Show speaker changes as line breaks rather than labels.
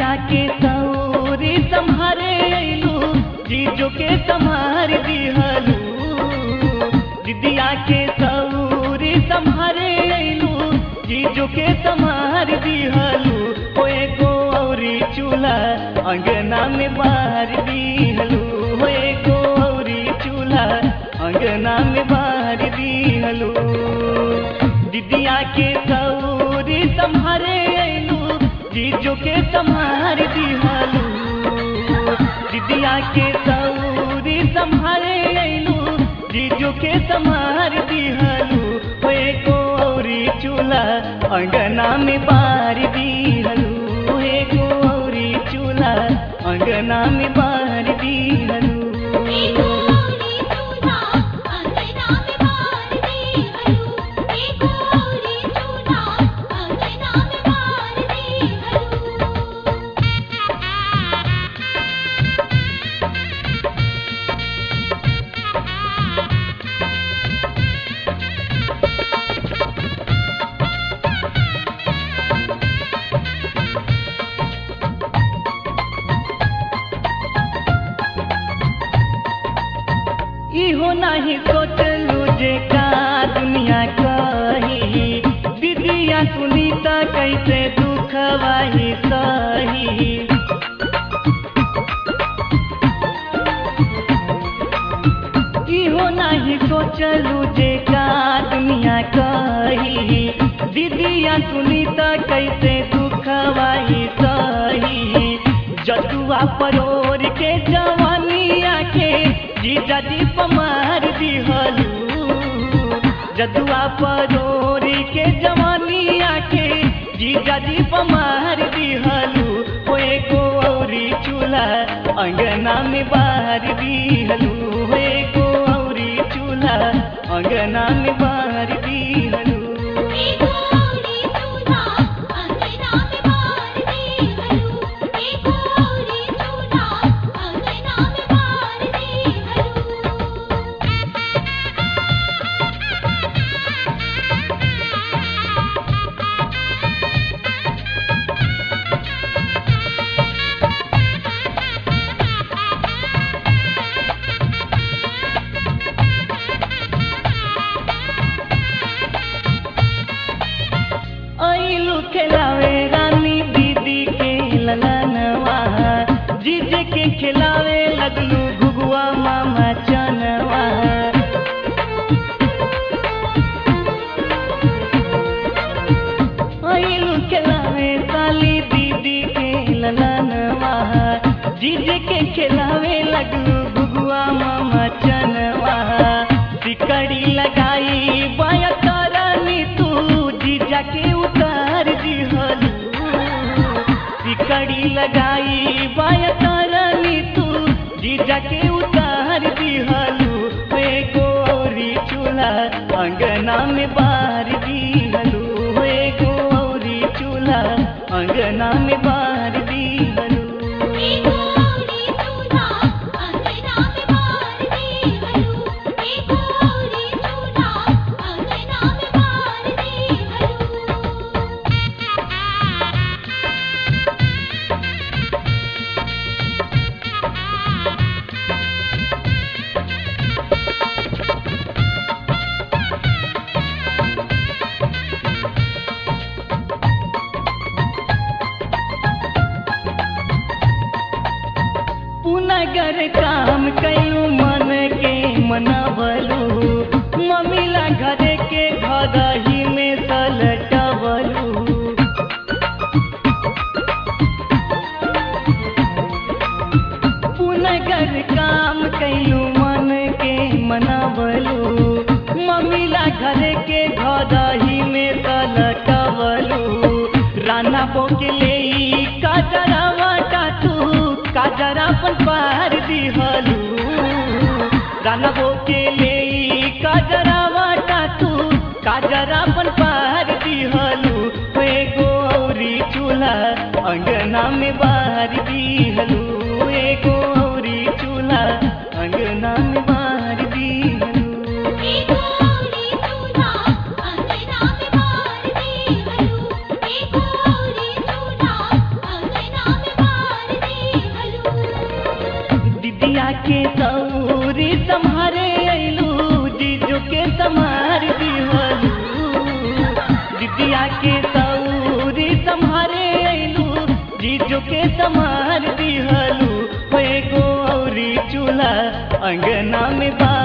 दीदिया के सौरी संहारे अइलू जीजो के संहार दिहलू दीदिया के सौरी संहारे अइलू जीजो के संहार दिहलू ओ एगो औरी चूल्हा अंगना में बाहर दिहलू हो एगो औरी चूल्हा अंगना में बाहर दिहलू दीदिया के सौरी संहारे अइलू जीजो के संहार दिहलू दीदिया के सौरी संहारे अइलू जीजो के संहार दिहलू हो एगो औरी चूल्हा अंगना में बार दिहलू एगो औरी चूल्हा अंगना में बार दिहलू
एगो औरी चूल्हा अंगना में बार दिहलू एगो औरी चूल्हा अंगना में बार दिहलू
इहो नहीं सोचलू जे का दुनिया कही दीदिया सुनीता कैसे दुखवाही सही इहो नहीं सोचलू जे का दुनिया कही दीदिया सुनीता कैसे दुखवाही सही जदुआ परोर के जवानिया के जीजा जी पमार दिहलू जदुआ परोर के जवानिया के जीजा जी पमार दिहलू ओ एगो औरी चूल्हा अंगना में बाहर दिहलू हो एगो औरी चूल्हा अंगना में बाहर दिहलू
एगो औरी चूल्हा अंगना में बार दिहलू एगो औरी चूल्हा अंगना में बार दिहलू
ऐलू खिलावे रानी दीदी के ललनवा जीजे के खिलावे लगलू घुगुआ मामा चनवा ऐलू खिलावे साली दीदी के ललनवा जीजे के खिलावे लगलू घुगुआ मामा चनवा सिकड़ी लगाई बाया तारानी तू जीजा के उतार दिहलू सिकड़ी लगाई बाया तारानी तू जीजा के उतार दिहलू वे गोरी चूल्हा अंगना में बार दिहलू वे गोरी चूल्हा अंगना में बार दिहलू
एगो औरी चूल्हा अंगना में बार दिहलू एगो औरी चूल्हा अंगना में बार दिहलू
पुनगर काम कयू मन के मनबलू मम्मीला घर के घर ही में सलटबलू पुनगर काम कयू मन के मनबलू मम्मीला घर के घर ही में सलटबलू राना बोकले काजरावा टाटू काजरा अपन पार दिहलू राना बोकले काजरावा टाटू काजरा अपन पार दिहलू वे गौरी चूल्हा अंगना में बाहर दिहलू वे गौरी चूल्हा अंगना में बाहर दिहलू
एगो औरी चूल्हा अंगना में बार दिहलू एगो औरी चूल्हा अंगना में
के सौरी सम्हारे अइलू जीजो के सम्हार दिहलू दीदिया के सौरी सम्हारे अइलू जीजो के सम्हार दिहलू हो एगो औरी चूल्हा अंगना में बा